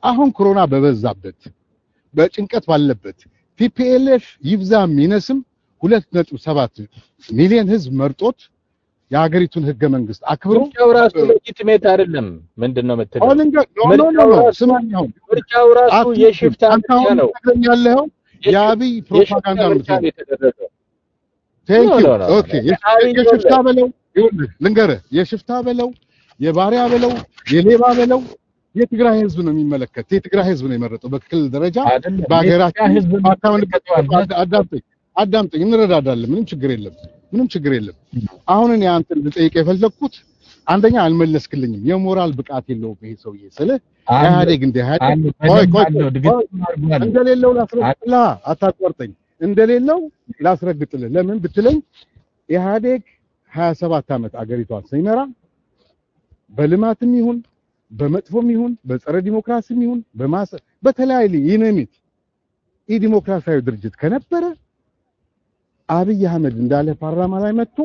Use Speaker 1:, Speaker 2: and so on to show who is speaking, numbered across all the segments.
Speaker 1: አሁን ኮሮና በበዛበት በጭንቀት ባለበት ቲፒኤልኤፍ ይብዛም ይነስም ሁለት ነጥብ ሰባት ሚሊዮን ህዝብ መርጦት የሀገሪቱን ህገ መንግስት አክብሮ
Speaker 2: ምርጫው ራሱ ሌጂቲሜት አይደለም። ምንድን ነው የምትለው?
Speaker 1: አሁን እንደ ኖ ኖ ኖ ኖ ስማኝ አሁን
Speaker 2: ምርጫው ራሱ
Speaker 1: አት-
Speaker 2: የሽፍታ
Speaker 1: አንተ
Speaker 2: ምርጫ
Speaker 1: አሁን
Speaker 2: ነው።
Speaker 1: ትነግረኝ ያለኸው የአብይ ፕሮፓጋንዳ
Speaker 2: የሽፍታ
Speaker 1: ነው
Speaker 2: ምርጫ ነው የተደረገው።
Speaker 1: ቴንክ
Speaker 2: ኖ
Speaker 1: ዩ
Speaker 2: ኖ ኖ
Speaker 1: ኦኬ
Speaker 2: ኖ። አብይ
Speaker 1: የሽፍታ
Speaker 2: ወለ-
Speaker 1: በለው ይኸውልህ ልንገርህ የሽፍታ በለው የባሪያ በለው የሌባ በለው የትግራይ ህዝብ ነው የሚመለከት የትግራይ ህዝብ ነው የመረጠው በክልል ደረጃ
Speaker 2: አይደለም።
Speaker 1: በሀገራችን
Speaker 2: የኢትዮጵያ ህዝብ
Speaker 1: ማታመን
Speaker 2: ይመለከተዋል።
Speaker 1: አዳምጠኝ አዳምጠኝ እንረዳዳለን ምንም ችግር የለም ምንም ችግር የለም አሁን እኔ አንተን ልጠይቅ የፈለግኩት አንደኛ አልመለስክልኝም የሞራል ብቃት የለውም ይሄ ሰውዬ ስልህ
Speaker 2: አለ-
Speaker 1: ኢህአዴግ እንደ ኢህአዴግ
Speaker 2: አለ፣
Speaker 1: ቆይ
Speaker 2: በደንብ
Speaker 1: ቆይ
Speaker 2: አለው፣
Speaker 1: ቆይ
Speaker 2: ድግግም አድርጓል።
Speaker 1: እንደሌለው ላስረግጥልህ አታቋርጠኝ እንደሌለው ላስረግጥልህ ለምን ብትለኝ ኢህአዴግ 27 ዓመት አገሪቷን ሲመራ በልማትም ይሁን በመጥፎም ይሁን በጸረ ዲሞክራሲም ይሁን በማሰ በተለያየ ይነሚት ኢ ዲሞክራሲያዊ ድርጅት ከነበረ አብይ አህመድ እንዳለ ፓርላማ ላይ መጥቶ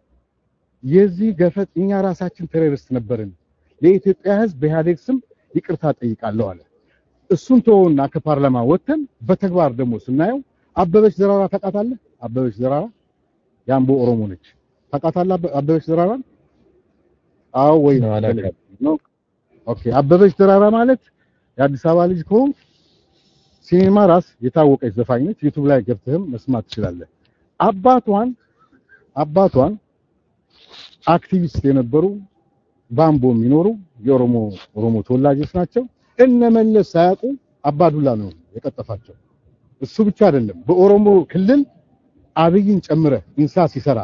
Speaker 1: የዚህ ገፈት እኛ ራሳችን ቴሮሪስት ነበርን ለኢትዮጵያ ህዝብ በኢህአዴግ ስም ይቅርታ ጠይቃለሁ አለ። እሱን ተወውና ከፓርላማ ወጥተን በተግባር ደግሞ ስናየው አበበች ዘራራ ታውቃታለህ? አበበች ዘራራ የአምቦ ኦሮሞ ነች። ታውቃታለህ አበ- አበበች ዘራራን? አዎ ወይ
Speaker 2: ነው፣ አላውቅም።
Speaker 1: ነው? ኦኬ አበበች ዘራራ ማለት የአዲስ አበባ ልጅ ከሆንክ ሲኒማ ራስ የታወቀች ዘፋኝ ነች። ዩቲዩብ ላይ ገብተህም መስማት ትችላለህ። አባቷን አባቷን አክቲቪስት የነበሩ ባምቦ የሚኖሩ የኦሮሞ ኦሮሞ ተወላጆች ናቸው። እነ መለስ ሳያውቁ አባዱላ ነው የቀጠፋቸው። እሱ ብቻ አይደለም፣ በኦሮሞ ክልል አብይን ጨምረ እንሳ ሲሰራ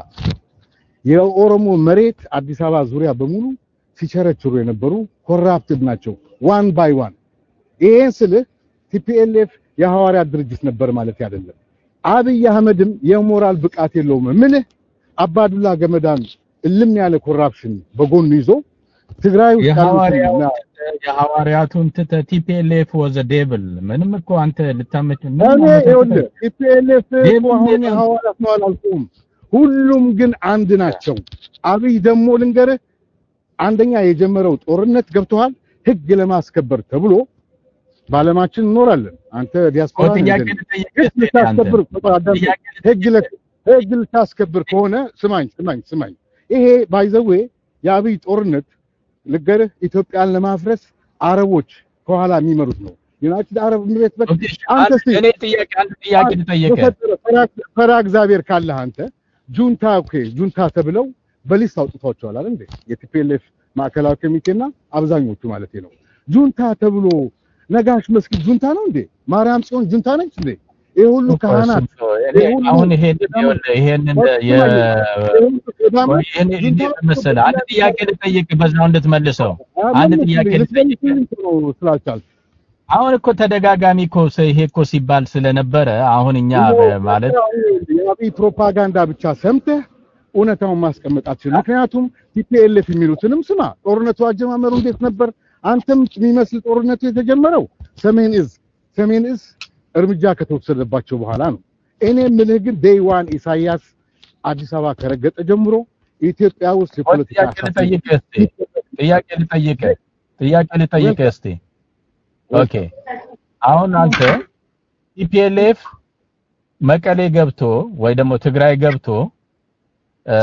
Speaker 1: የኦሮሞ መሬት አዲስ አበባ ዙሪያ በሙሉ ሲቸረችሩ የነበሩ ኮራፕትድ ናቸው። ዋን ባይ ዋን። ይሄን ስልህ ቲፒኤልኤፍ የሐዋርያት ድርጅት ነበር ማለት አይደለም። አብይ አህመድም የሞራል ብቃት የለውም። ምልህ አባዱላ ገመዳን እልም ያለ ኮራፕሽን በጎኑ ይዞ ትግራይ ውስጥ
Speaker 2: የሐዋርያው
Speaker 1: ያሉትን
Speaker 2: የሐዋርያቱን ትተህ ቲፒኤልኤፍ ወዘ ዴብል ምንም እኮ አንተ ልታመች ምንም
Speaker 1: እኔ
Speaker 2: አመቻችተህ-
Speaker 1: ይኸውልህ ቲፒኤልኤፍ
Speaker 2: ዴቪድ
Speaker 1: እኮ አሁን
Speaker 2: ዴቪድ
Speaker 1: ሐዋርያት ነው አላልኩም። ሁሉም ግን አንድ ናቸው። አብይ ደግሞ ልንገርህ አንደኛ የጀመረው ጦርነት ገብተዋል ህግ ለማስከበር ተብሎ በዓለማችን እንኖራለን። አንተ ዲያስፖራ ነህ
Speaker 2: ጥያቄ
Speaker 1: እንደኔ።
Speaker 2: ልጠይቅህ
Speaker 1: ህግ
Speaker 2: እስኪ
Speaker 1: ልታስከብር
Speaker 2: አንተ።
Speaker 1: አዳምጠኝ።
Speaker 2: ጥያቄ
Speaker 1: ህግ ለ- ህግ ልታስከብር ከሆነ ስማኝ ስማኝ ስማኝ ይሄ ባይዘዌ የአብይ ጦርነት ልገርህ ኢትዮጵያን ለማፍረስ አረቦች ከኋላ የሚመሩት ነው። ዩናይትድ አረብ ኤሚሬት በ
Speaker 2: ኦኬ፣
Speaker 1: አንተ እስኪ
Speaker 2: እኔ ጥያቄ አንድ ጥያቄ ልጠይቅህ።
Speaker 1: በፈጠረ ፈራ- ፈራ እግዚአብሔር ካለህ አንተ ጁንታ ኦኬ ጁንታ ተብለው በሊስት አውጥቷቸዋል አይደል እንዴ? የቲፒኤልኤፍ ማዕከላዊ ኮሚቴና አብዛኞቹ ማለት ነው። ጁንታ ተብሎ ነጋሽ መስጊድ ጁንታ ነው እንዴ? ማርያም ጽዮን ጁንታ ነች እንዴ? ይሄ ሁሉ ካህናት
Speaker 2: እኔ አሁን ይሄን ይሄንን የ
Speaker 1: ሱዳኖች
Speaker 2: ይሄን እንዴት መሰለህ አንድ ጥያቄ ልጠይቅህ በዛው እንድትመልሰው አንድ ጥያቄ ልጠይቅህ
Speaker 1: ስላልቻልክ
Speaker 2: አሁን እኮ ተደጋጋሚ እኮ ስ- ይሄ እኮ ሲባል ስለነበረ አሁን እኛ በ- ማለት
Speaker 1: የአብይ ፕሮፓጋንዳ ብቻ ሰምተህ እውነታውን ማስቀመጥ አትችልም። ምክንያቱም ቲፒኤልኤፍ የሚሉትንም ስማ። ጦርነቱ አጀማመሩ እንዴት ነበር? አንተም የሚመስል ጦርነቱ የተጀመረው ሰሜን እዝ ሰሜን እዝ እርምጃ ከተወሰደባቸው በኋላ ነው። እኔ የምልህ ግን ዴይ ዋን ኢሳያስ አዲስ አበባ ከረገጠ ጀምሮ ኢትዮጵያ ውስጥ የፖለቲካ
Speaker 2: ጥያቄ ልጠይቅህ እስቲ ጥያቄ ልጠይቅህ ጥያቄ ልጠይቅህ እስቲ ኦኬ አሁን አንተ ቲፒኤልኤፍ መቀሌ ገብቶ ወይ ደግሞ ትግራይ ገብቶ እ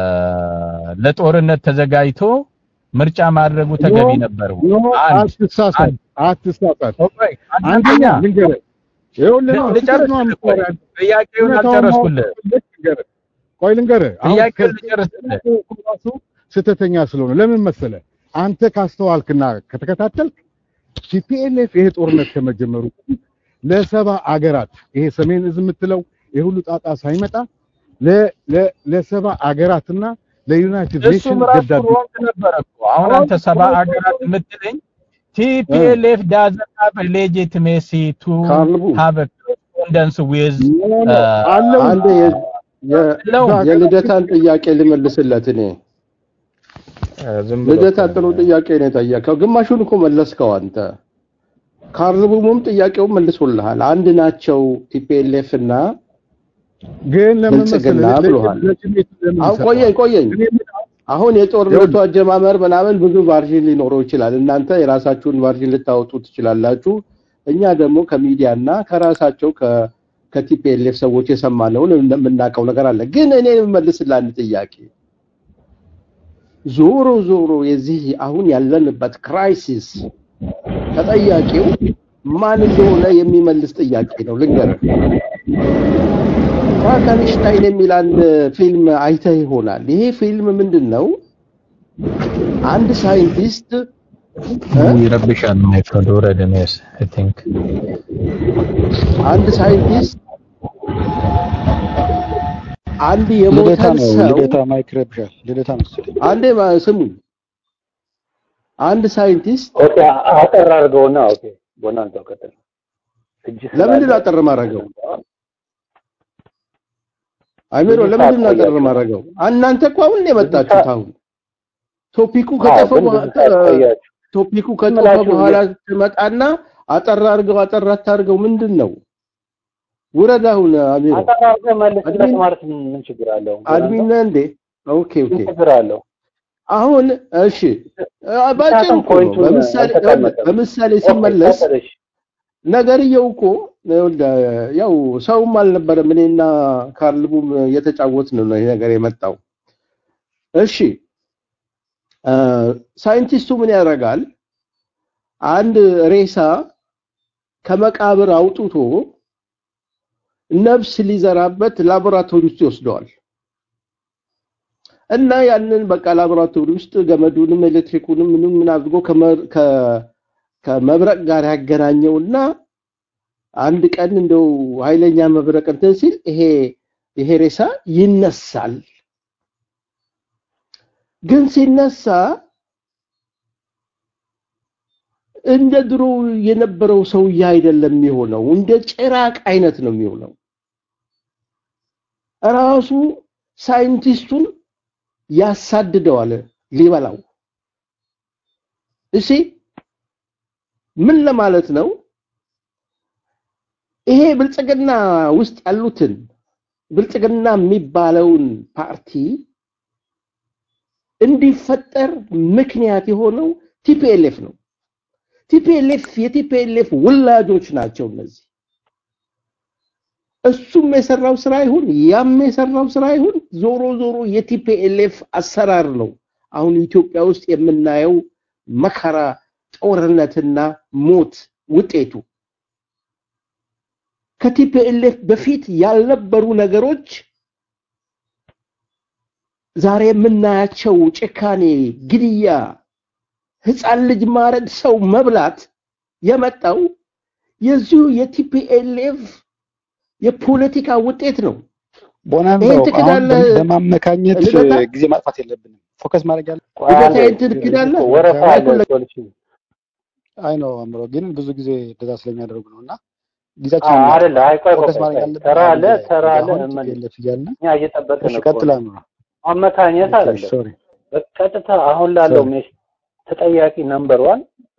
Speaker 2: ለጦርነት ተዘጋጅቶ ምርጫ ማድረጉ ተገቢ ነበር ወይ?
Speaker 1: ኖ
Speaker 2: አንድ
Speaker 1: አትሳሳት፣
Speaker 2: አንድ
Speaker 1: አትሳሳት።
Speaker 2: ቆይ፣
Speaker 1: አንደኛ
Speaker 2: አንደኛ
Speaker 1: ልንገርህ፣ ይኸውልህ ነው
Speaker 2: ልጨርስ
Speaker 1: ስህተት ነው
Speaker 2: ቆይ፣
Speaker 1: የምትሰራው።
Speaker 2: ጥያቄውን
Speaker 1: እውነታውን
Speaker 2: አልጨረስኩልህ
Speaker 1: ማወቅ ልንገርህ፣ ቆይ ልንገርህ፣ አሁን
Speaker 2: ጥያቄውን
Speaker 1: ከዚህ
Speaker 2: ልጨርስልህ
Speaker 1: ራሱ ስህተተኛ ስለሆነ ለምን መሰለህ አንተ ካስተዋልክና ከተከታተልክ ቲፒኤልኤፍ ይሄ ጦርነት ከመጀመሩ በፊት ለሰባ አገራት ይሄ ሰሜን እዝ የምትለው የሁሉ ጣጣ ሳይመጣ ለ- ለ- ለሰባ አገራትና ለዩናይትድ
Speaker 2: እሱም
Speaker 1: ኔሽን
Speaker 2: ራሱ
Speaker 1: ደብዳቤ
Speaker 2: ሮንግ ነበረ እኮ አሁን አንተ ሰባ አገራት የምትለኝ ቲፒኤልኤፍ ዳዝንት ሃቭ ሌጂቲሜሲ ቱ
Speaker 3: ካልቡ
Speaker 2: ሃቭ ኮረስፖንደንስ ዊዝ
Speaker 1: አለው
Speaker 3: አንድ የ- የ-
Speaker 2: ለው
Speaker 3: የልደታን ጥያቄ ልመልስለት እኔ ልደታ ጥሩ ጥያቄ ነው የጠየቀው። ግማሹን እኮ መለስከው አንተ። ካርቡሙም ጥያቄውን መልሶልሃል። አንድ ናቸው ቲፒኤልኤፍ እና
Speaker 1: ግን ለምን
Speaker 3: ብልጽግና
Speaker 1: መሰለህ
Speaker 3: ብሎሃል።
Speaker 1: ለጅሜት ለምን
Speaker 3: አሁን
Speaker 1: ይሰጠዋል?
Speaker 3: ቆየኝ ቆየኝ
Speaker 1: እኔ የምልህ
Speaker 3: አሁን የጦርነቱ አጀማመር ምናምን ብዙ ቫርዥን ሊኖረው ይችላል። እናንተ የራሳችሁን ቫርዥን ልታወጡ ትችላላችሁ። እኛ ደግሞ ከሚዲያ እና ከራሳቸው ከቲፒኤልኤፍ ሰዎች የሰማነውን የምናውቀው ነገር አለ። ግን እኔ የምመልስልህ አንድ ጥያቄ ዞሮ ዞሮ የዚህ አሁን ያለንበት ክራይሲስ ተጠያቂው ማን እንደሆነ የሚመልስ ጥያቄ ነው። ልንገርህ፣ ፍራንከንሽታይን የሚል አንድ ፊልም አይተህ ይሆናል። ይሄ ፊልም ምንድን ነው? አንድ ሳይንቲስት
Speaker 2: ይረብሻል። ማይክሮድ ወረድ ሜስ አይ ቲንክ
Speaker 3: አንድ ሳይንቲስት አንድ
Speaker 4: ልደታ
Speaker 3: የሞተን
Speaker 4: ነው
Speaker 3: ሰው
Speaker 4: ልደታ ማይክ ረብሻል ልደታ መሰለኝ
Speaker 3: አንዴ ማ- ስሙኝ፣ አንድ ሳይንቲስት
Speaker 5: ኦኬ አጠር አድርገውና ኦኬ ቦናንዛው ቀጥል እጅ
Speaker 3: ለምንድን ነው አጠር ማድረገው? አይሜሮ ለምንድን ነው አጠር ማድረገው? እናንተ እኮ አሁን ነው የመጣችሁት። አሁን ቶፒኩ ከጠፈ በኋላ ቶፒኩ ከጠፈ
Speaker 5: ምላችሁ
Speaker 3: በኋላ ትመጣና አጠር አድርገው አጠር አታድርገው ምንድን ነው? ውረድ አሁን አሚሮ
Speaker 5: አጠር አድርገህ መልስለት
Speaker 3: አድሚን-
Speaker 5: ማለት ምን ችግር አለው?
Speaker 3: አድሚን ነህ እንዴ? ኦኬ ኦኬ።
Speaker 5: ምን ችግር አለው?
Speaker 3: አሁን እሺ አ- ባጭሩ
Speaker 5: ምክንያቱም
Speaker 3: እኮ ነው።
Speaker 5: ፖይንቱን
Speaker 3: በምሳሌ
Speaker 5: አልተቀመጠም።
Speaker 3: በምሳሌ ሲመለስ
Speaker 5: ኦኬ፣ ቀጥል፣ እሺ።
Speaker 3: ነገርየው እኮ ይኸውልህ፣ ያው ሰውም አልነበረም። እኔና ካርልቡም እየተጫወትን ነው ይሄ ነገር የመጣው። እሺ አ፣ ሳይንቲስቱ ምን ያደርጋል? አንድ ሬሳ ከመቃብር አውጥቶ ነፍስ ሊዘራበት ላቦራቶሪ ውስጥ ይወስደዋል። እና ያንን በቃ ላቦራቶሪ ውስጥ ገመዱንም ኤሌክትሪኩንም ምንም ምን አድርጎ ከመ- ከ- ከመብረቅ ጋር ያገናኘውና አንድ ቀን እንደው ኃይለኛ መብረቅ እንትን ሲል ይሄ ይሄ ሬሳ ይነሳል። ግን ሲነሳ እንደ ድሮ የነበረው ሰውዬ አይደለም የሚሆነው፣ እንደ ጭራቅ አይነት ነው የሚሆነው። ራሱ ሳይንቲስቱን ያሳድደዋል ሊበላው። እሺ ምን ለማለት ነው? ይሄ ብልጽግና ውስጥ ያሉትን ብልጽግና የሚባለውን ፓርቲ እንዲፈጠር ምክንያት የሆነው ቲፒኤልኤፍ ነው። ቲፒኤልኤፍ የቲፒኤልኤፍ ውላጆች ናቸው እነዚህ። እሱም የሰራው ስራ ይሁን ያም የሰራው ስራ ይሁን ዞሮ ዞሮ የቲፒኤልኤፍ አሰራር ነው። አሁን ኢትዮጵያ ውስጥ የምናየው መከራ፣ ጦርነትና ሞት ውጤቱ ከቲፒኤልኤፍ በፊት ያልነበሩ ነገሮች ዛሬ የምናያቸው ጭካኔ፣ ግድያ፣ ህፃን ልጅ ማረድ፣ ሰው መብላት የመጣው የዚሁ የቲፒኤልኤፍ የፖለቲካ ውጤት ነው።
Speaker 4: ቦናንዛው
Speaker 3: ይሄን
Speaker 4: አሁን
Speaker 3: ትክዳለህ?
Speaker 4: በ- በማማመካኘት
Speaker 3: ልደታ?
Speaker 4: ጊዜ ማጥፋት የለብንም ፎከስ ማድረግ ያለ
Speaker 5: ቆይ አንዴ፣
Speaker 3: ልደታዬን ትክዳለህ?
Speaker 5: ወረፋ አለ
Speaker 3: ማይኩን ለ-
Speaker 5: ሶሉሽን
Speaker 4: አይ ነው አምሮ ግን ብዙ ጊዜ እንደዛ ስለሚያደርጉ ነው እና ጊዜያችን
Speaker 5: አይደለ? አይ ቆይ ቆይ
Speaker 4: ፎከስ
Speaker 5: ቆይ፣
Speaker 4: ማድረግ
Speaker 5: ቆይ፣
Speaker 4: ያለብን
Speaker 5: ተራ
Speaker 4: አሁን
Speaker 5: አለ
Speaker 4: ላይ
Speaker 5: ተራ አለ
Speaker 4: አሁን
Speaker 5: ምን
Speaker 4: ቲፒኤልኤፍ እያልን
Speaker 5: እኛ እየጠበቅን
Speaker 4: እሺ
Speaker 5: እኮ
Speaker 4: ቀጥል
Speaker 5: ነው።
Speaker 4: አምሮ
Speaker 5: አመካኘት አይደለም
Speaker 4: ሶሪ
Speaker 5: በቀጥታ አሁን ላለው
Speaker 4: ሶሪ
Speaker 5: ሜስ ተጠያቂ ነምበር ዋን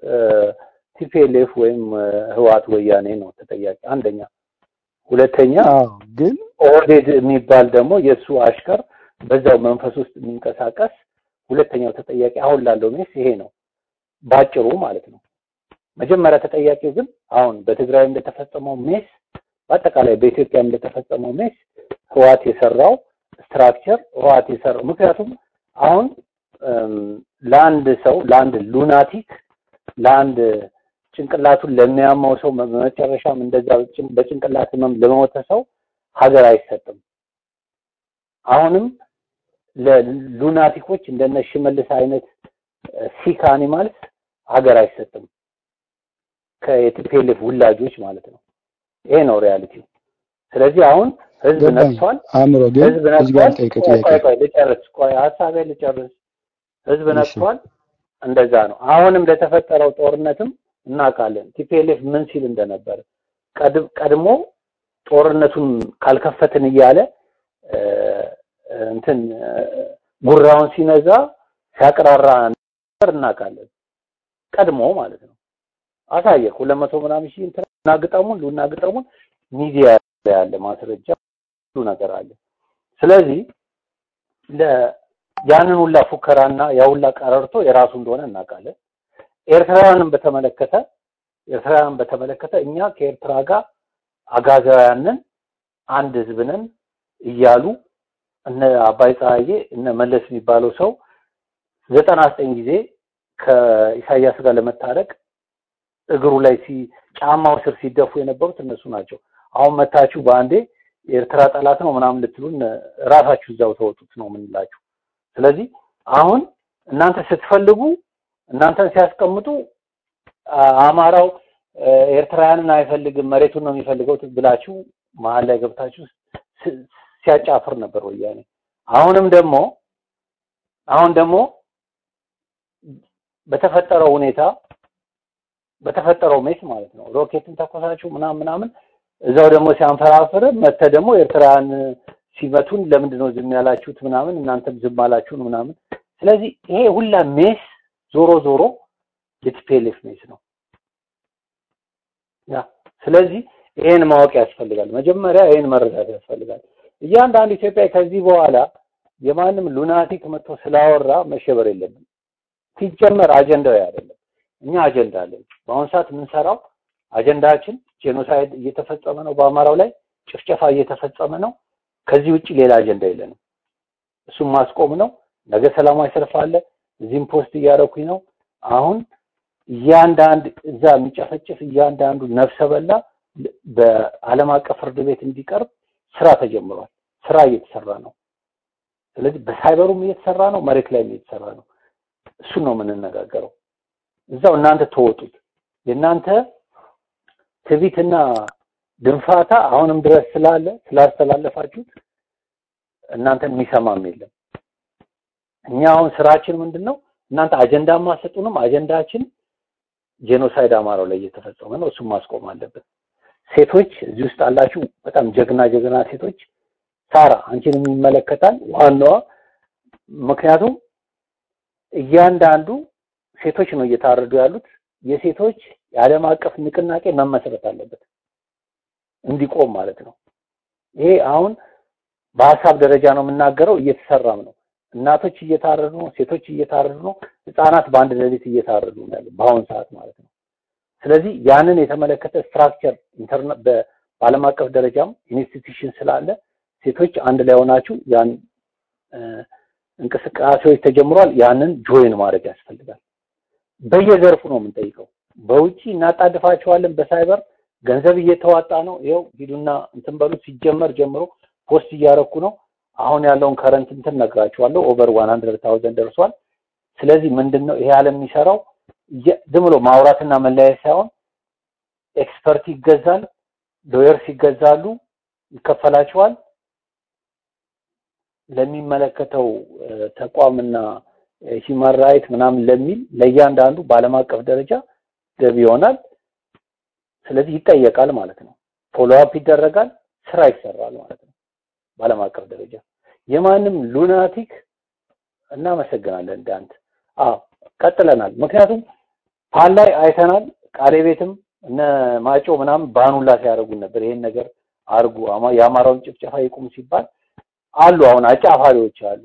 Speaker 5: ቲፒኤልኤፍ ወይም እ፣ ህወሓት ወያኔ ነው ተጠያቂ አንደኛ። ሁለተኛ
Speaker 4: አዎ ግን
Speaker 5: ኦህዴድ የሚባል ደግሞ የእሱ አሽከር በዛው መንፈስ ውስጥ የሚንቀሳቀስ ሁለተኛው ተጠያቂ አሁን ላለው ሜስ ይሄ ነው ባጭሩ ማለት ነው። መጀመሪያ ተጠያቂው ግን አሁን በትግራይ እንደተፈጸመው ሜስ በአጠቃላይ በኢትዮጵያ እንደተፈጸመው ሜስ ህወሓት የሰራው ስትራክቸር ህወሓት የሰራው ምክንያቱም አሁን እም፣ ለአንድ ሰው ለአንድ ሉናቲክ ለአንድ ጭንቅላቱን ለሚያመው ሰው በመጨረሻም እንደዛ በጭን- በጭንቅላት ህመም ለሞተ ሰው ሀገር አይሰጥም። አሁንም ለሉናቲኮች እንደነ ሽመልስ አይነት ሲክ አኒማልስ ሀገር አይሰጥም። ከቲፒኤልኤፍ ውላጆች ማለት ነው። ይሄ ነው ሪያሊቲው። ስለዚህ አሁን ህዝብ
Speaker 4: ገባኝ
Speaker 5: ነቅቷል።
Speaker 4: አእምሮ ግን
Speaker 5: ህዝብ
Speaker 4: እዚህ ጋር
Speaker 5: ነቅቷል።
Speaker 4: ልጠይቅህ
Speaker 5: ቆይ
Speaker 4: ጥያቄ
Speaker 5: ቆይ ቆይ ልጨርስ፣ ቆይ ሀሳቤ ልጨርስ። ህዝብ
Speaker 4: እሺ
Speaker 5: ነቅቷል። እንደዛ ነው። አሁንም ለተፈጠረው ጦርነትም እናውቃለን ቲፒኤልኤፍ ምን ሲል እንደነበረ ቀድ- ቀድሞ ጦርነቱን ካልከፈትን እያለ እ፣ እንትን እ፣ ጉራውን ሲነዛ ሲያቅራራ ነበር እናውቃለን። ቀድሞ ማለት ነው። አሳየ ሁለት መቶ ምናምን ሺህ እንትን ሉና ግጠሙን ሉና ግጠሙን ሚዲያ ላይ ያለ ማስረጃ ሁሉ ነገር አለ። ስለዚህ ለ ያንን ሁላ ፉከራና ያ ሁላ ቀረርቶ የራሱ እንደሆነ እናውቃለን። ኤርትራውያንን በተመለከተ ኤርትራውያንን በተመለከተ እኛ ከኤርትራ ጋር አጋዛውያንን አንድ ህዝብ ነን እያሉ እነ አባይ ፀሐዬ እነ መለስ የሚባለው ሰው ዘጠና ዘጠኝ ጊዜ ከኢሳያስ ጋር ለመታረቅ እግሩ ላይ ሲ ጫማው ስር ሲደፉ የነበሩት እነሱ ናቸው። አሁን መታችሁ በአንዴ የኤርትራ ጠላት ነው ምናምን ልትሉን ራሳችሁ እዛው ተወጡት ነው የምንላችሁ። ስለዚህ አሁን እናንተ ስትፈልጉ እናንተን ሲያስቀምጡ አማራው ኤርትራውያንን አይፈልግም መሬቱን ነው የሚፈልገው ብላችሁ መሀል ላይ ገብታችሁ ሲያጫፍር ነበር ወያኔ። አሁንም ደግሞ አሁን ደግሞ በተፈጠረው ሁኔታ በተፈጠረው ሜስ ማለት ነው ሮኬትን ተኮሳችሁ ምናምን ምናምን እዛው ደግሞ ሲያንፈራፍር መተ ደግሞ ኤርትራውያን ሲመቱን ለምንድን ነው ዝም ያላችሁት ምናምን እናንተም ዝም አላችሁን ምናምን። ስለዚህ ይሄ ሁላ ሜስ ዞሮ ዞሮ የቲፒኤልኤፍ ሜስ ነው። ያ ስለዚህ ይሄን ማወቅ ያስፈልጋል። መጀመሪያ ይሄን መረዳት ያስፈልጋል። እያንዳንዱ ኢትዮጵያ ከዚህ በኋላ የማንም ሉናቲክ መጥቶ ስላወራ መሸበር የለብን። ሲጀመር አጀንዳው አይደለም። እኛ አጀንዳ አለን። በአሁኑ ሰዓት የምንሰራው አጀንዳችን ጄኖሳይድ እየተፈጸመ ነው፣ በአማራው ላይ ጭፍጨፋ እየተፈጸመ ነው። ከዚህ ውጭ ሌላ አጀንዳ የለንም። እሱም ማስቆም ነው። ነገ ሰላማዊ ሰልፍ አለ። እዚህም ፖስት እያደረኩኝ ነው። አሁን እያንዳንድ እዛ የሚጨፈጭፍ እያንዳንዱ ነፍሰ በላ በዓለም አቀፍ ፍርድ ቤት እንዲቀርብ ስራ ተጀምሯል። ስራ እየተሰራ ነው። ስለዚህ በሳይበሩም እየተሰራ ነው፣ መሬት ላይም እየተሰራ ነው። እሱን ነው የምንነጋገረው። እዛው እናንተ ተወጡት። የእናንተ ትዕቢትና ድንፋታ አሁንም ድረስ ስላለ ስላስተላለፋችሁት እናንተን የሚሰማም የለም። እኛ አሁን ስራችን ምንድን ነው? እናንተ አጀንዳ ማሰጡንም አጀንዳችን ጄኖሳይድ አማራው ላይ እየተፈጸመ ነው። እሱም ማስቆም አለብን። ሴቶች እዚህ ውስጥ አላችሁ፣ በጣም ጀግና ጀግና ሴቶች። ሳራ አንቺን የሚመለከታል ዋናዋ። ምክንያቱም እያንዳንዱ ሴቶች ነው እየታረዱ ያሉት። የሴቶች የዓለም አቀፍ ንቅናቄ መመስረት አለበት እንዲቆም ማለት ነው። ይሄ አሁን በሀሳብ ደረጃ ነው የምናገረው፣ እየተሰራም ነው። እናቶች እየታረዱ ነው፣ ሴቶች እየታረዱ ነው፣ ህፃናት በአንድ ሌሊት እየታረዱ ነው ያለው በአሁን ሰዓት ማለት ነው። ስለዚህ ያንን የተመለከተ ስትራክቸር ኢንተርኔት በዓለም አቀፍ ደረጃም ኢንስቲትዩሽን ስላለ ሴቶች አንድ ላይ ሆናችሁ ያን እንቅስቃሴዎች ተጀምሯል። ያንን ጆይን ማድረግ ያስፈልጋል። በየዘርፉ ነው የምንጠይቀው። በውጪ እናጣድፋቸዋለን። በሳይበር ገንዘብ እየተዋጣ ነው። ይኸው ሂዱና እንትን በሉ። ሲጀመር ጀምሮ ፖስት እያረኩ ነው። አሁን ያለውን ከረንት እንትን ነግራችኋለሁ። ኦቨር ዋን ሀንድረድ ታውዘንድ ደርሷል። ስለዚህ ምንድን ነው ይሄ ዓለም የሚሰራው ዝም ብሎ ማውራትና መለያየት ሳይሆን ኤክስፐርት ይገዛል፣ ሎየርስ ይገዛሉ፣ ይከፈላቸዋል። ለሚመለከተው ተቋምና ሂውማን ራይት ምናምን ለሚል ለእያንዳንዱ በዓለም አቀፍ ደረጃ ገቢ ይሆናል። ስለዚህ ይጠየቃል ማለት ነው። ፎሎ አፕ ይደረጋል፣ ስራ ይሰራል ማለት ነው። በዓለም አቀፍ ደረጃ የማንም ሉናቲክ እናመሰግናለን። እንዳንተ አዎ ቀጥለናል። ምክንያቱም ፓል ላይ አይተናል። ቃሌ ቤትም እነ ማጮ ምናምን ባኑላ ሲያደርጉን ነበር። ይሄን ነገር አርጉ የአማራውን ጭፍጨፋ ይቁም ሲባል አሉ። አሁን አጫፋሪዎች አሉ፣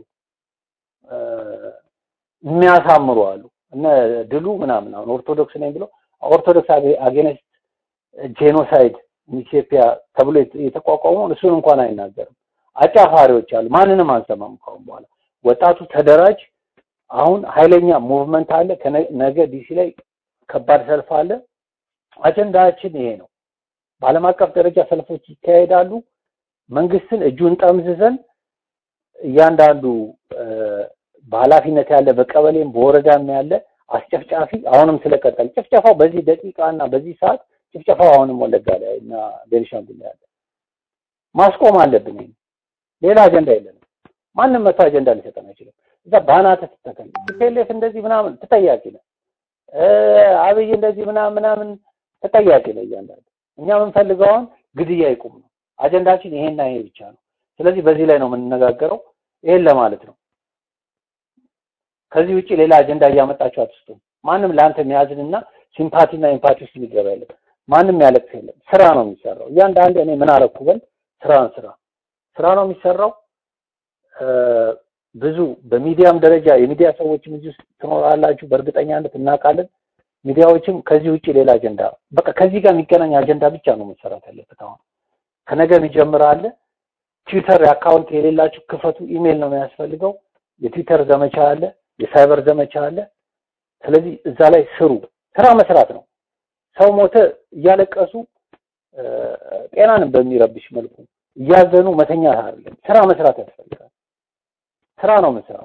Speaker 5: የሚያሳምሩ አሉ። እነ ድሉ ምናምን አሁን ኦርቶዶክስ ነኝ ብሎ ኦርቶዶክስ አጌነስት ጄኖሳይድ ኢትዮጵያ ተብሎ የተቋቋመውን እሱን እንኳን አይናገርም። አጫፋሪዎች አሉ። ማንንም አንሰማም ካሁን በኋላ። ወጣቱ ተደራጅ። አሁን ኃይለኛ ሙቭመንት አለ። ነገ ዲሲ ላይ ከባድ ሰልፍ አለ። አጀንዳችን ይሄ ነው። በዓለም አቀፍ ደረጃ ሰልፎች ይካሄዳሉ። መንግስትን እጁን ጠምዝዘን እያንዳንዱ በኃላፊነት ያለ በቀበሌም በወረዳም ያለ አስጨፍጫፊ አሁንም ስለቀጠል ጭፍጨፋው በዚህ ደቂቃ እና በዚህ ሰዓት ጭፍጨፋው አሁንም ወለጋ ላይ እና ቤኒሻንጉል ላይ አለ። ማስቆም አለብን። ይሄን ሌላ አጀንዳ የለንም። ማንም መቶ አጀንዳ ሊሰጠን አይችልም። እዛ ባናተ ትተከል ቲፒኤልኤፍ እንደዚህ ምናምን ተጠያቂ ነው። አብይ እንደዚህ ምናምን ምናምን ተጠያቂ ነው እያንዳንዱ። እኛ የምንፈልገው አሁን ግድያ ይቁም ነው። አጀንዳችን ይሄና ይሄ ብቻ ነው። ስለዚህ በዚህ ላይ ነው የምንነጋገረው። ይሄን ለማለት ነው። ከዚህ ውጪ ሌላ አጀንዳ እያመጣችሁ አትስጡ። ማንም ለአንተ የሚያዝንና ሲምፓቲና ኢምፓቲ ውስጥ ሊገባ የለም። ማንም ያለቅስ የለም። ስራ ነው የሚሰራው። እያንዳንዱ እኔ ምን አረኩ በል ስራን ስራ ስራ ነው የሚሰራው። ብዙ በሚዲያም ደረጃ የሚዲያ ሰዎችም እዚህ ውስጥ ትኖራላችሁ፣ በእርግጠኛነት እናውቃለን። ሚዲያዎችም ከዚህ ውጭ ሌላ አጀንዳ በቃ ከዚህ ጋር የሚገናኝ አጀንዳ ብቻ ነው መሰራት ያለበት። አሁን ከነገ የሚጀምር አለ። ትዊተር አካውንት የሌላችሁ ክፈቱ። ኢሜል ነው የሚያስፈልገው። የትዊተር ዘመቻ አለ፣ የሳይበር ዘመቻ አለ። ስለዚህ እዛ ላይ ስሩ። ስራ መስራት ነው። ሰው ሞተ እያለቀሱ ጤናንም በሚረብሽ መልኩ እያዘኑ መተኛት አይደለም። ስራ መስራት ያስፈልጋል። ስራ ነው የምንሰራው።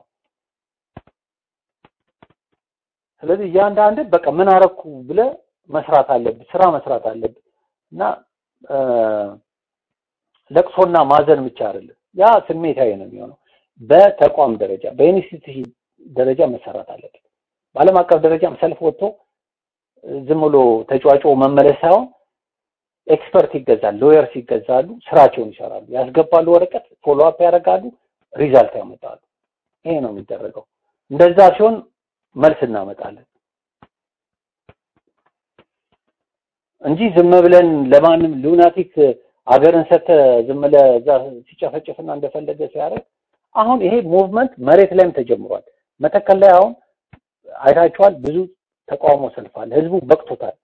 Speaker 5: ስለዚህ እያንዳንድ በቃ ምን አረኩ ብለ መስራት አለብህ፣ ስራ መስራት አለብህ እና ለቅሶና ማዘን ብቻ አይደለም። ያ ስሜታዊ ነው የሚሆነው። በተቋም ደረጃ በኢንስቲትዩሽን ደረጃ መሰራት አለበት። በዓለም አቀፍ ደረጃም ሰልፍ ወጥቶ ዝም ብሎ ተጫዋጮ መመለስ ሳይሆን ኤክስፐርት ይገዛል፣ ሎየርስ ይገዛሉ፣ ስራቸውን ይሰራሉ፣ ያስገባሉ፣ ወረቀት ፎሎ አፕ ያደርጋሉ፣ ሪዛልት ያመጣሉ። ይሄ ነው የሚደረገው። እንደዛ ሲሆን መልስ እናመጣለን እንጂ ዝም ብለን ለማንም ሉናቲክ አገርን ሰተ ዝም ብለህ እዛ ሲጨፈጭፍና እንደፈለገ ሲያደርግ አሁን ይሄ ሙቭመንት መሬት ላይም ተጀምሯል። መተከል ላይ አሁን አይታችኋል። ብዙ ተቃውሞ ሰልፋል። ህዝቡ በቅቶታል።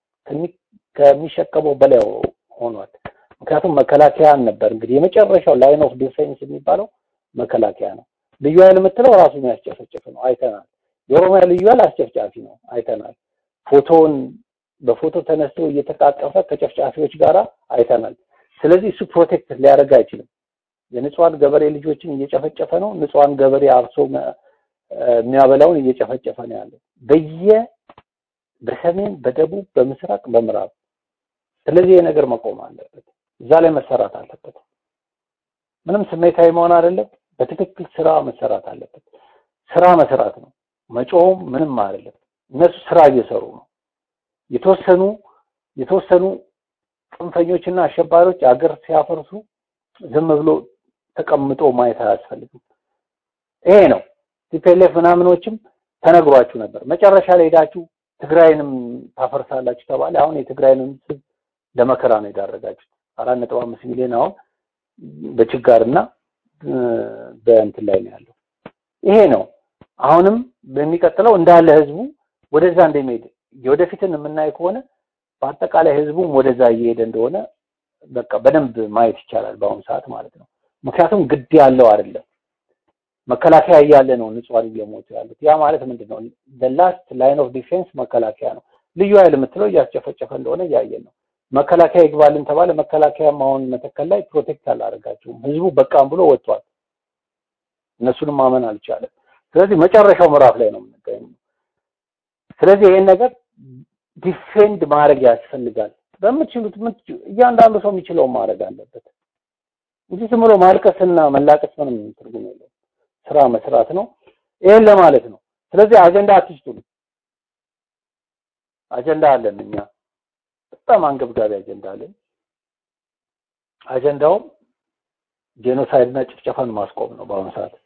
Speaker 5: ከሚሸከመው በላይ ሆኗል። ምክንያቱም መከላከያን ነበር እንግዲህ የመጨረሻው ላይን ኦፍ ዲፌንስ የሚባለው መከላከያ ነው። ልዩ ኃይል የምትለው ራሱ የሚያስጨፈጭፍ ነው፣ አይተናል። የኦሮሚያ ልዩ ኃይል አስጨፍጫፊ ነው፣ አይተናል። ፎቶውን በፎቶ ተነስቶ እየተቃቀፈ ከጨፍጫፊዎች ጋር አይተናል። ስለዚህ እሱ ፕሮቴክት ሊያደርግ አይችልም። የንጹሃን ገበሬ ልጆችን እየጨፈጨፈ ነው። ንጹሃን ገበሬ አርሶ የሚያበላውን እየጨፈጨፈ ነው ያለው በየ በሰሜን፣ በደቡብ፣ በምስራቅ፣ በምዕራብ። ስለዚህ ይሄ ነገር መቆም አለበት። እዛ ላይ መሰራት አለበት። ምንም ስሜታዊ መሆን አይደለም። በትክክል ስራ መሰራት አለበት። ስራ መስራት ነው። መጮህም ምንም አይደለም። እነሱ ስራ እየሰሩ ነው። የተወሰኑ የተወሰኑ ጽንፈኞችና አሸባሪዎች አገር ሲያፈርሱ ዝም ብሎ ተቀምጦ ማየት አያስፈልግም። ይሄ ነው ቲፒኤልኤፍ ምናምኖችም ተነግሯችሁ ነበር። መጨረሻ ላይ ሄዳችሁ ትግራይንም ታፈርሳላችሁ ተባለ። አሁን የትግራይንም ህዝብ ለመከራ ነው የዳረጋችሁት። አራት ነጥብ አምስት ሚሊዮን አሁን በችጋርና በእንትን ላይ ነው ያለው። ይሄ ነው አሁንም በሚቀጥለው እንዳለ ህዝቡ ወደዛ እንደሚሄድ የወደፊትን የምናይ ከሆነ በአጠቃላይ ህዝቡም ወደዛ እየሄደ እንደሆነ በቃ በደንብ ማየት ይቻላል በአሁኑ ሰዓት ማለት ነው። ምክንያቱም ግድ ያለው አይደለም መከላከያ እያለ ነው ንጹሃን እየሞቱ ያሉት። ያ ማለት ምንድን ነው? ላስት ላይን ኦፍ ዲፌንስ መከላከያ ነው። ልዩ ኃይል የምትለው እያስጨፈጨፈ እንደሆነ እያየን ነው። መከላከያ ይግባልን ተባለ። መከላከያም አሁን መተከል ላይ ፕሮቴክት አላደረጋቸውም። ህዝቡ በቃም ብሎ ወጥቷል። እነሱንም ማመን አልቻለም። ስለዚህ መጨረሻው ምዕራፍ ላይ ነው የምንገኘው። ስለዚህ ይሄን ነገር ዲፌንድ ማድረግ ያስፈልጋል። በምትችሉት እያንዳንዱ ሰው የሚችለውን ማድረግ አለበት እንጂ ዝም ብሎ ማልቀስና መላቀስ ምንም ትርጉም የለውም። ስራ መስራት ነው። ይሄን ለማለት ነው። ስለዚህ አጀንዳ አትስጡን። አጀንዳ አለን እኛ በጣም አንገብጋቢ አጀንዳ አለን። አጀንዳውም ጄኖሳይድና ጭፍጨፋን ማስቆም ነው በአሁኑ ሰዓት